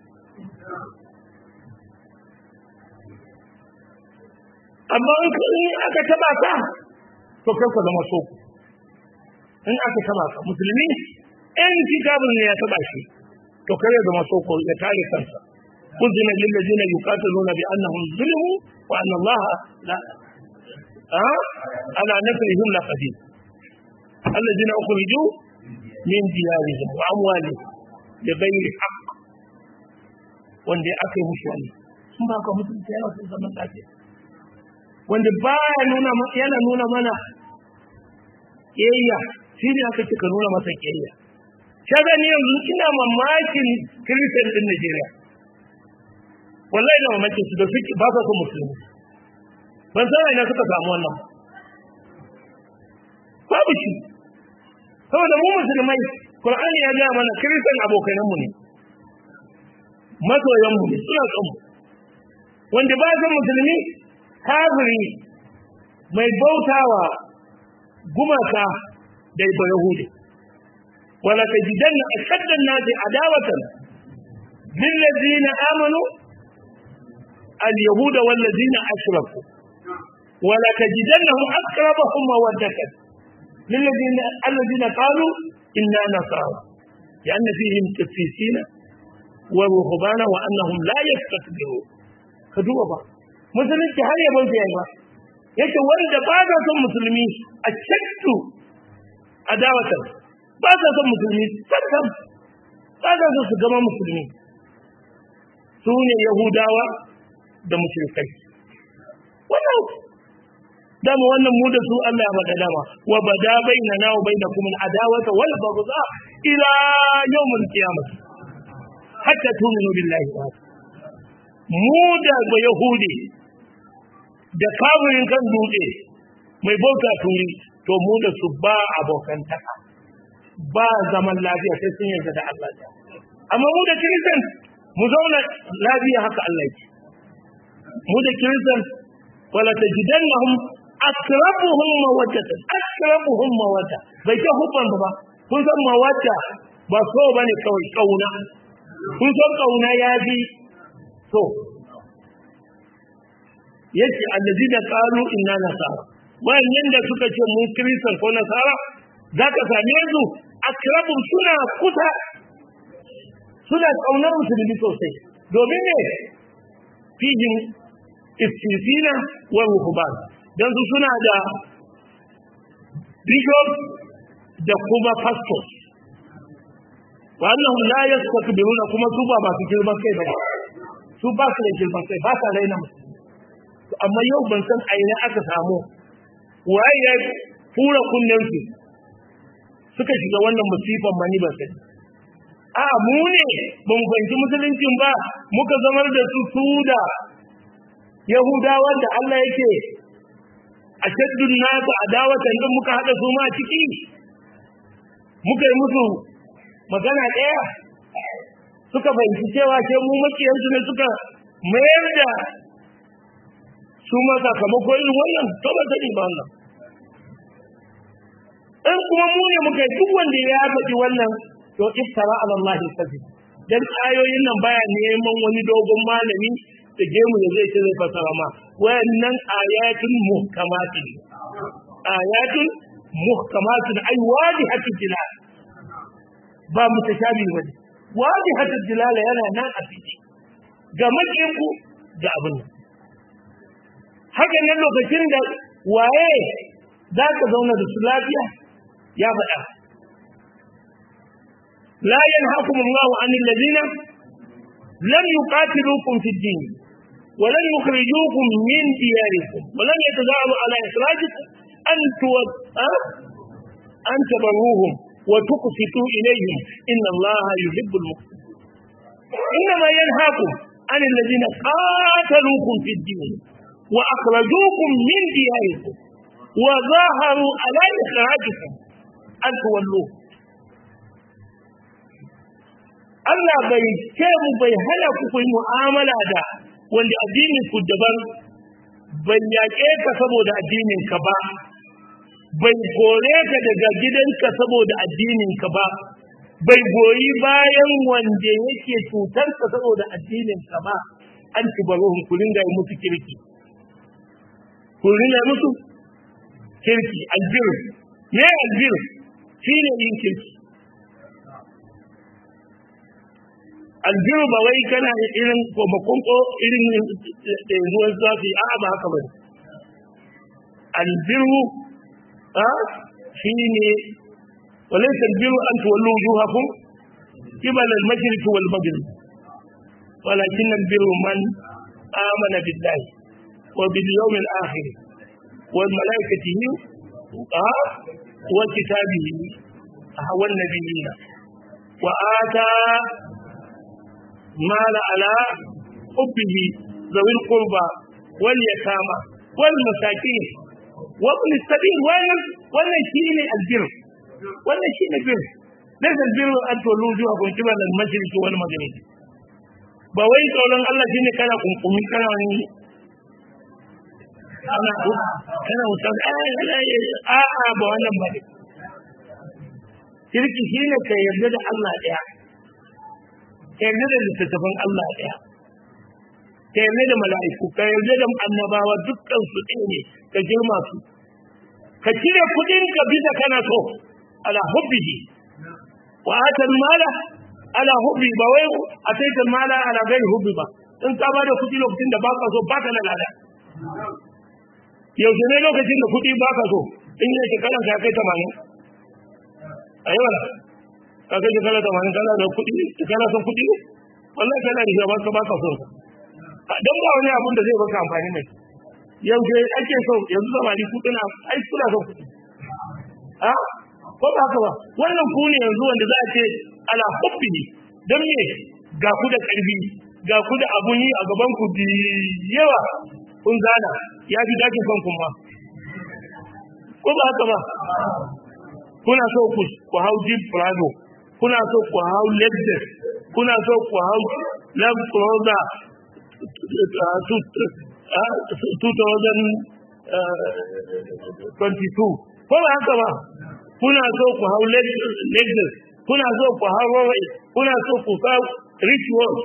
amma in aka taɓa ka to kai ka zama so in aka taɓa ka musulmi in kitabun ne ya taɓa shi to kai ya zama soko ya tare kansa kuzina lil ladina yuqatiluna bi annahum zulimu wa anna Allah la ha ala nasrihim la qadir alladina ukhriju min diyarihim wa amwalihim bi ghairi haqq wanda aka yi musu wani sun ba ka mutunta yana sun zaman lafiya wanda baya nuna yana nuna mana kiyayya shi ne aka ce ka nuna masa kiyayya kaga ni yanzu ina mamakin kiristan din Najeriya wallahi ina mamakin su da suke ba sa son musulmi ban san ina suka samu wannan babu shi saboda mu musulmai Qur'ani ya gaya mana kiristan abokanan mu ne masoyan mu ne suna son mu wanda ba san musulmi kafiri mai bautawa gumaka da ba yahudi wala tajidanna ashadda an-nasi adawatan lilladheena amanu al-yahuda wal-ladheena ashraku wala tajidannahum aqrabahum mawaddatan lilladheena alladheena qalu inna nasara لأن فيهم قسيسين ورهبانا وأنهم لا يستكبرون كدوبا با musulunci har yabon su yayi ba yake wanda ba sa son musulmi a cattu adawatan ba sa son musulmi sakam ba sa son su gama musulmi su ne yahudawa da mushrikai wannan dama wannan mu da su Allah ya faɗa dama wa bada bainana wa bainakum al-adawata wal baghdha ila yawm al-qiyamah hatta tuminu billahi wa mu da ba yahudi da kafirin kan dutse mai bauta turi to mu da su ba abokantaka ba zaman lafiya sai sun yarda da Allah ya amma mu da kiristan mu zauna lafiya haka Allah yake mu da kiristan wala tajidannahum akrabuhum mawaddatan akrabuhum mawadda bai ta hubban ba kun san mawadda ba so bane kawai kauna kun san kauna ya bi so yace allazina qalu inna nasara wayannan da suka ce mun kristan ko nasara zaka same su akrabu suna kusa suna kaunar musulmi sosai domin ne fijin istifina wa ruhban dan su suna da bishop da kuma pastors wannan la yastakbiruna kuma su ba masu girman kai ba su ba su da girman kai ba sa raina musulmi amma yau ban san aina aka samu waye ya fura kunnen su suka shiga wannan musifan mani ba sai a mu ne ba mu fahimci musuluncin ba muka zamar da su su da yahudawa da Allah yake a shaddun nasu adawatan din muka haɗa su ma ciki muka yi musu magana ɗaya suka fahimci cewa ke mu makiyansu ne suka mayar da su ma sakamako irin wannan to ba sani ba wannan in kuma mu ne muka yi duk wanda ya faɗi wannan to iftara ala Allah kazi dan ayoyin nan baya neman wani dogon malami da gemu da zai ce zai fasara ma wayannan ayatun muhkamatin ayatun muhkamatin ay wadihatul dilal ba mutashabi bane wadihatul dilal yana nan a fili ga makinku da abin nan haka nan lokacin da waye za ka zauna da su lafiya ya faɗa la yanhaakum Allahu 'anil ladina lam yuqatilukum fid din wa lam yukhrijukum min diyarikum wa lam yatazalu 'ala ikhrajikum an tuwad an tabarruhum wa tuqsitu ilayhim inna Allaha yuhibbul muqsitin إنما ينهاكم عن الذين قاتلوكم في الدين وأخرجوكم من دياركم وظاهروا على إخراجكم أن تولوه Allah bai ce mu bai hana ku yi mu'amala da wanda addinin ku daban bai yaƙe ka saboda addinin ka ba bai kore ka daga gidanka saboda addinin ka ba bai goyi bayan wanda yake cutar ka saboda addinin ka ba an tubaruhun ku ringa yi musu kirki ku ringa musu kirki albir me albir shi ne yin kirki albir ba wai kana irin komakon ko irin ruwan zafi a ba haka ba albiru a shi ne وليس البر أن تولوا وجوهكم قبل المشرق والمغرب ولكن البر من آمن بالله وباليوم الآخر والملائكة وكتابه والنبيين وآتى مال على حبه ذوي القربى واليتامى والمساكين وابن السبيل wannan shine albir wannan shine bir laysa albir an tulu zuwa kun kiba al mashriq wal maghrib ba wai tsoron Allah shine kana kunkumi kana ni ana kana wutar a a ba wannan ba ne kirki shine ka yarda da Allah daya ka yarda da littattafan Allah daya ka yarda da mala'iku ka yarda da annabawa dukkan su ɗaya ne ka girma su ka cire kudin ka bisa kana so ala hubbihi wa atal mala ala hubbi ba wai ataital mala ala gairi hubbi ba in ka bada kudi lokacin da baka so baka da lada yaushe ne lokacin da kudi baka so in yi shekaran ka kai tamanin ayi wala ka kai shekara tamanin kana da kudi kana son kudi wallahi kana da shabar ka baka so don ba wani abun da zai baka amfani mai yaushe ake so yanzu samari kudina ai kuna son kudi a ko ba haka ba wannan ku ne yanzu wanda za a ce ala hubbi don me ga ku da ƙarfi ga ku da abun yi a gaban ku bi yawa kun gana ya fi dakin kan kuma ko ba haka ba kuna so ku ku hau jeep prado kuna so ku hau lexus kuna so ku hau land cruiser uh, 2022 ko ba haka ba kuna so ku hau lexus kuna so ku hau Huawei kuna so ku sa rich watch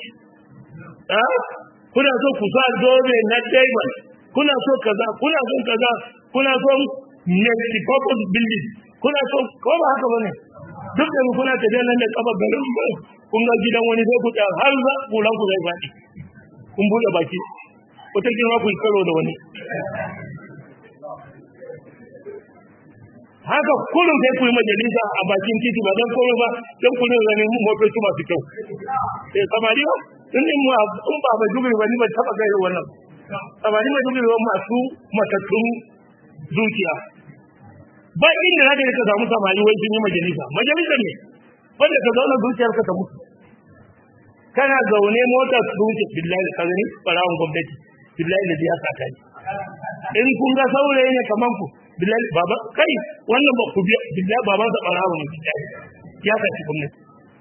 kuna so ku sa zobe na diamond kuna so kaza kuna so kaza kuna so multi purpose building kuna so ko ba haka bane duk da kuna tafiya nan da kafa garin kun ga gidan wani sai ku ta har za ku lan ku zai faɗi kun bude baki wata kira ku karo da wani haka kullum sai ku yi majalisa a bakin titi ba don komai ba don ku rinka ganin motoci masu kyau eh samari ba in in ma in ba ba dubi ba ni ba taba gairu wannan samari ba dubi ba masu matattun zuciya ba inda zaka ka samu samari wai sun yi majalisa majalisa ne wanda ka zauna zuciyarka ta mutu kana zaune mota su wuce billahi ka gani barawon gwamnati billahi da ya saka ni in kun ga saurayi ne kaman ku billahi baba kai wannan ba ku biya billahi baban sa barawo ne billahi ya saki gwamnati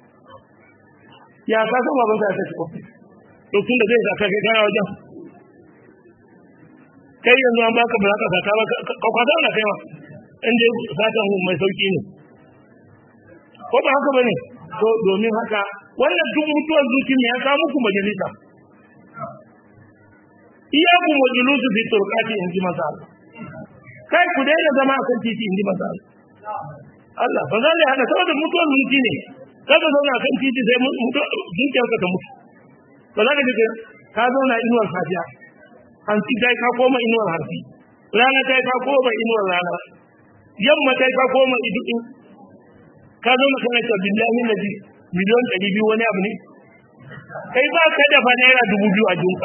ya ka san baban sa ya saki gwamnati to tun da zai saka kai kana wajen kai yanzu an baka ba za ka saka ba ka kwata na kai ma in dai satan mai sauki ne ko ba haka bane to domin haka wannan duk mutuwar zuci ne ya kawo muku majalisa iya ku majalisu fi turkati in ji masa Allah kai ku daina zama a kan titi in ji masa Allah Allah ba zan haka saboda mutuwar zuci ne kada zauna kan titi sai zuciyarka ta mutu ba za ka ji ka zauna inuwar safiya hanci ta ka koma inuwar hanci rana ta ka koma inuwar rana yamma ta ka koma idu ka zauna kana ta billahi nabi miliyon ɗari biyu wani abu ne kai ba ka dafa naira dubu biyu a jinka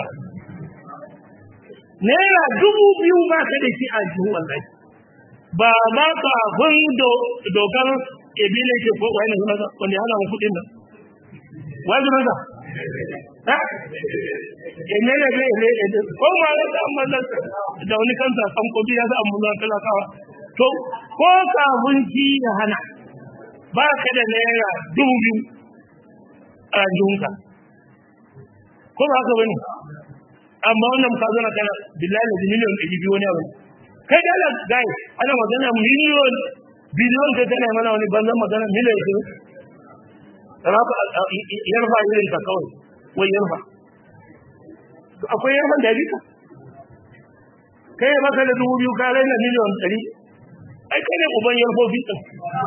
naira dubu biyu ba ka da shi a jihun wallahi ba ma kafin dokar ebile ke ko wani ne masa wanda ya hana mu kuɗin nan wani masa ha ene ne ne ne ne ko ma da amma da wani kansa san ko biya da amma talakawa to ko kafin shi ya hana ba ka da naira dubu biyu a junka ko ba haka bane amma wannan ka zo na kana billahi da miliyon ɗari biyu wani abu kai da Allah gai ana magana miliyon biliyon kai kana mana wani banzan magana miliyon ɗari rafa yarfa irin ta kawai wai yarfa akwai yarfan da ka kai ya baka da dubu biyu ka raina miliyon ɗari ai kai ne uban yarfofi ɗin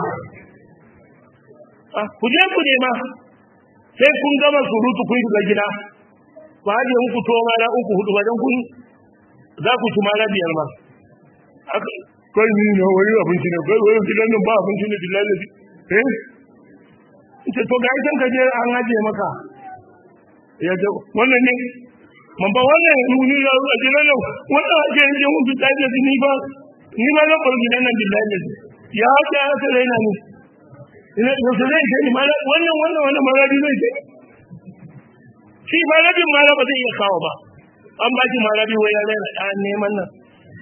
ku je ku nema sai kun gama surutu kun shiga gida ku haje muku to mana uku hudu ba dan kun za ku ci mana biyar ma kai ni na wani abinci ne kai wani gidan nan ba abinci ne billahi ne eh ce to ga idan ka je an haje maka ya ce wannan ne man ba wannan ni ya a gidan nan wannan haje ne mun fita da ni ba ni ma na bar gidan nan billahi ne ya haje ya sai na ni ina da zai ce ni mala wannan wannan wannan maradi zai ce shi maradin mala ba zai iya kawo ba an ba shi maradi wai ya rena a neman nan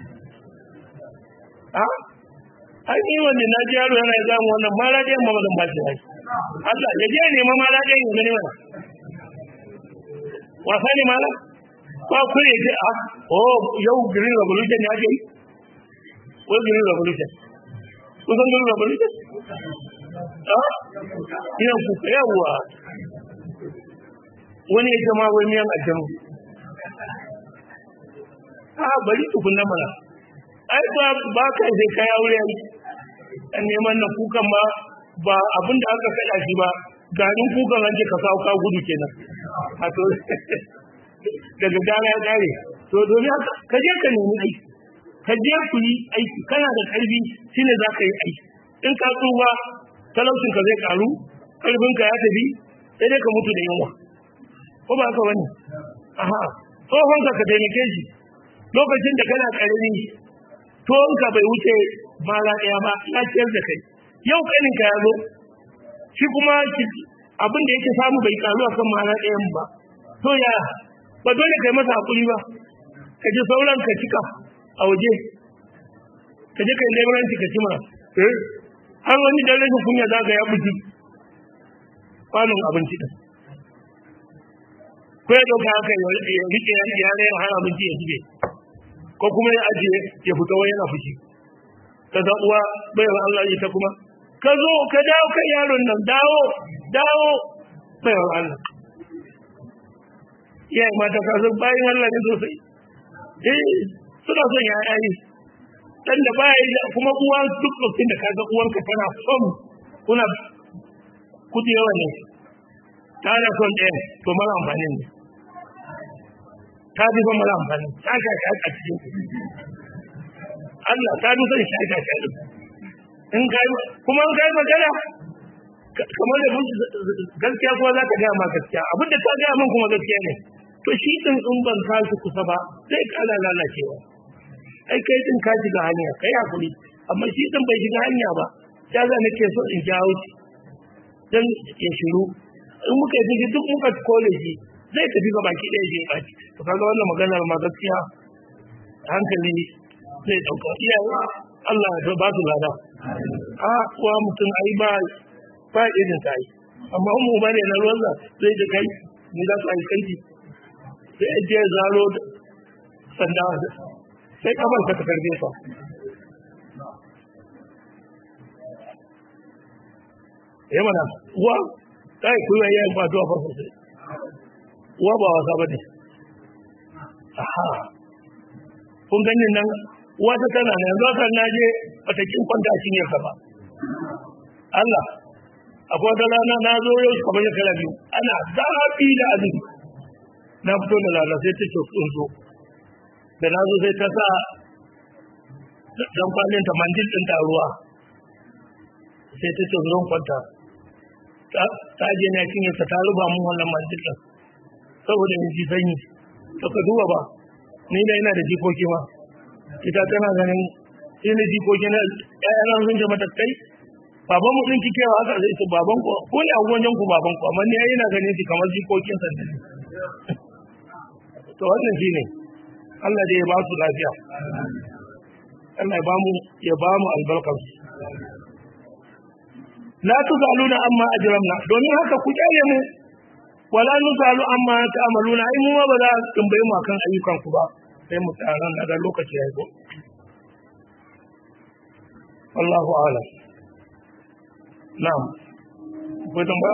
a ai ni wanda na ji yaro yana ga mu wannan maradi amma ba zan ba shi ai Allah ya je neman maradi ya gani mana wasa ne mala ba ku ne ce a oh yau green revolution ya ke wai green revolution kusan green revolution ina kuka yawwa wani ya jama wani yan aljanu a bari tukun na mana ai ba ba kai sai kai aure an neman na kukan ba ba abinda aka kada shi ba garin kukan an ce ka kawo ka gudu kenan a to daga gara ya kare to domin haka ka je ka nemi aiki ka je ku yi aiki kana da karfi shine za ka yi aiki in ka tsufa talaucin ka zai karu karfin ka ya tafi sai dai ka mutu da yunwa ko ba ka wani aha tsohon ka ka taimake shi lokacin da kana karami tuwon ka bai wuce mara ɗaya ba ya ciyar da kai yau kanin ka ya zo shi kuma abin da yake samu bai karu akan ma'ana ɗayan ba to ya ba dole kai masa hakuri ba ka ji sauran ka cika a waje ka je kai leburanci ka cima eh har wani dan rashin kunya za ka ya buji kwanon abinci din ko ya dauka haka ya rike ya rera har abinci ya zube ko kuma ya ajiye ya fita wai yana fushi ka ga uwa bayar Allah ita kuma ka zo ka dawo kan yaron nan dawo dawo bayar Allah iyaye mata ka san bayan Allah ne sosai eh suna son yaya ne dan da baya da kuma uwa duk lokacin da kaga uwarka tana son kuna kudi yawa ne ta da son ɗaya to mara amfani ne ta fi son mara amfani ta ga ta a cikin Allah ta fi son shi ta ta in kai kuma in kai magana kamar da gaskiya kuma za ka gaya ma gaskiya abinda ta gaya min kuma gaskiya ne to shi din in ban kashi kusa ba zai kala lalacewa ai kai din ka shiga hanya kai hakuri amma shi din bai shiga hanya ba ya za nake so in jawo shi dan ya shiru in muka yi duk muka kole shi zai tafi ga baki ɗaya je baki to kaga wannan maganar ma gaskiya hankali zai dauka iyawa Allah ya ba su lada a kuwa mutum ai ba ba irin sai amma mu ba ne na ruwan zai da kai ni za su ai kai sai ya je zaro sanda sai kamar ka karbe sa ya mana uwa ta yi kuwa yayin ba zuwa farko sai uwa ba wasa ba ne aha kun ganin nan uwa ta tana ne yanzu kan na je a takin kwanta shi ne ba Allah akwai wata rana na zo yau kamar shekara biyu ana zafi da azumi na fito da lala sai ta ce tsunzo da na zo sai ta sa dan kwanin ta mandil din ta ruwa sai ta ce zon kwanta ta je na cinye ta ta ruba mun wannan mandil din saboda in ji sanyi to ka duba ba ni da ina da jikoki ma ita tana ganin sai na jikoki na ƴaƴana sun ce mata kai baban mu din kike haka sai ce baban ku ko ne a wajen ku baban ku amma ni ai ina ganin shi kamar jikokin sa ne to wannan shine Allah dai ya ba su lafiya Allah ya ba mu ya ba mu albarkar su la tusaluna amma ajramna domin haka ku kyale mu wala nusalu amma ta'maluna ai mu ba za a tambaye mu akan ayyukan ku ba sai mu tsara nan da lokaci ya zo Allahu a'lam na'am ko tambaya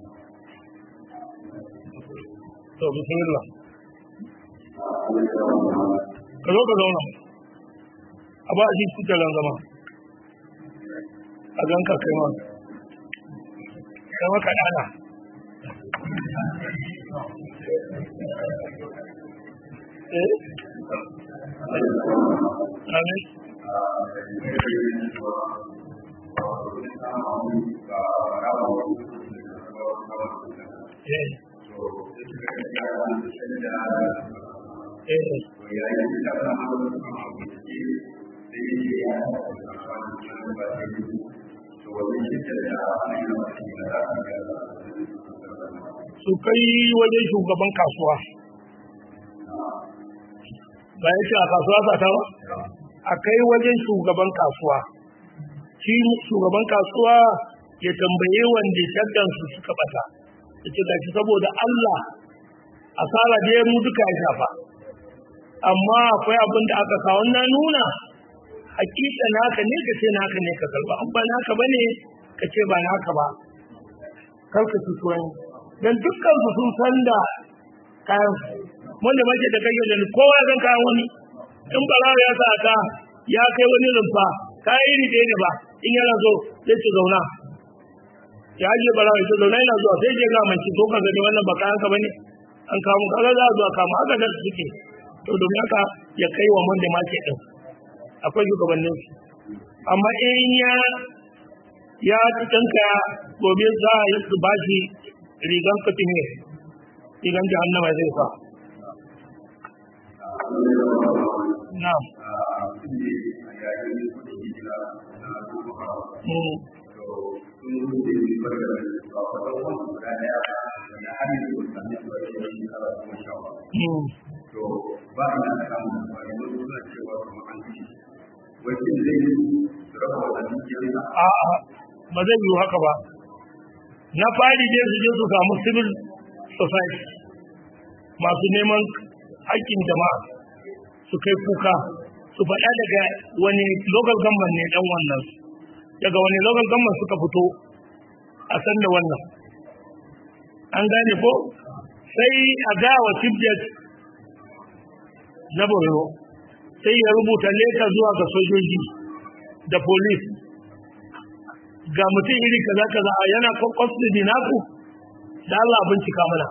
to bismillah ka zo ka zauna a ba a ji kujerar zama a ganka kai ma kai maka dana eh amin eh eh su kai wajen shugaban kasuwa ba ya ce a kasuwa sata ba a kai wajen shugaban kasuwa shi shugaban kasuwa ya tambaye wanda shaggansu suka bata ya ce gashi saboda Allah asara da mu duka ya shafa amma akwai abin da aka kawo na nuna hakika naka ne ka ce naka ne ka karba an ba naka bane ka ce ba naka ba kar ka fito ne dan dukkan su sun san da kayan wanda mace da kai da kowa zan kayan wani in barawa ya sa ka ya kai wani rumfa kayan iri da ne ba in yana so zai ci zauna ya je barawa ya ce zauna yana zuwa sai je ga manci to ka gani wannan ba kayan ka bane an kawo kaga za a zuwa kama haka da suke to domin haka ya kai wa wanda mace din akwai shugabannin su amma in ya ya tsanka gobe za a yi su bashi rigan katime rigan jahannama zai sa na'am Mm. sun rubuta yi barka da su a kwatar wani guda daya da har yanzu ba sami su ake yin shekara goma sha ba to ba a nan samun labari wani suna cewa kuma an ci wace zai yi su raba wa dukiyarsa a'a ba zai yiwu haka ba na fari dai su je su samu civil society masu neman haƙƙin jama'a su kai kuka su faɗa daga wani local government ne ɗan wannan daga wani local government suka fito a san da wannan an gane ko sai a ga wa chief judge na borno sai ya rubuta leta zuwa ga sojoji da police ga mutum iri kaza kaza yana custody naku da Allah bincika mana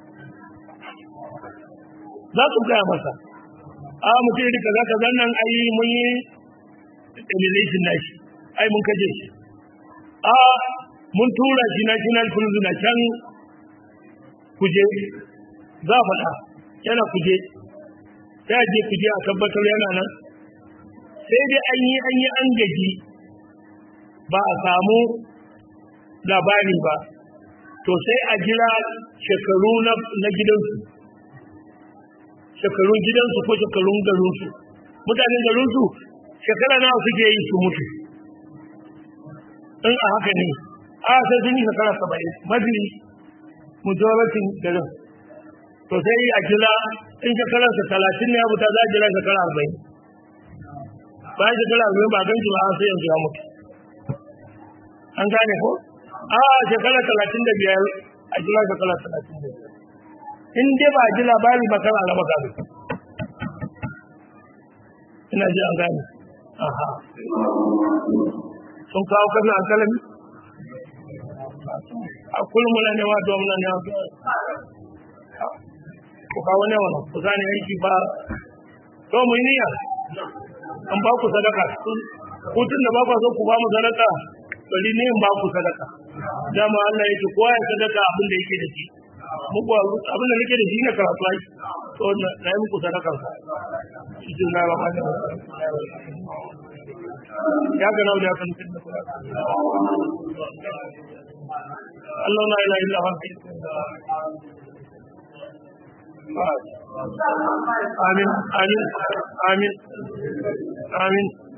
za su gaya masa a mutum iri kaza kaza nan ai mun yi elimination nashi ai mun kaje shi a mun tura shi national prison na can kuje za a faɗa yana kuje sai a je kuje a tabbatar yana nan sai dai an yi an yi an gaji ba a samu labari ba to sai a jira shekaru na gidansu shekarun gidansu ko shekarun garinsu mutanen garinsu shekara nawa suke yi su mutu in a haka ne a sai sun yi shekara saba'in mafi majoritin garin to sai a jira in shekararsa talatin ne ya fita za a jira shekara arba'in bayan shekara arba'in ba gan shi ba sai yanzu ya mutu an gane ko a shekara talatin da biyar a jira shekara talatin da biyar in dai ba a ji labari ba kana raba gado ina ji an gane aha sun kawo kasan alkalami a kullum muna ne wa domin ne ku kawo ne wani ku zane aiki ba to mu yi niyya an ba ku sadaka hutun da ba ku so ku ba mu sadaka bari ne in ba ku sadaka dama Allah yake kowa ya sadaka abin da yake da shi muku abin da nake da shi ne karatu ai to na yi muku sadakar sa cikin na ba da ya ga nawa da kan cikin da kula Allah la ilaha illa huwa amin amin amin amin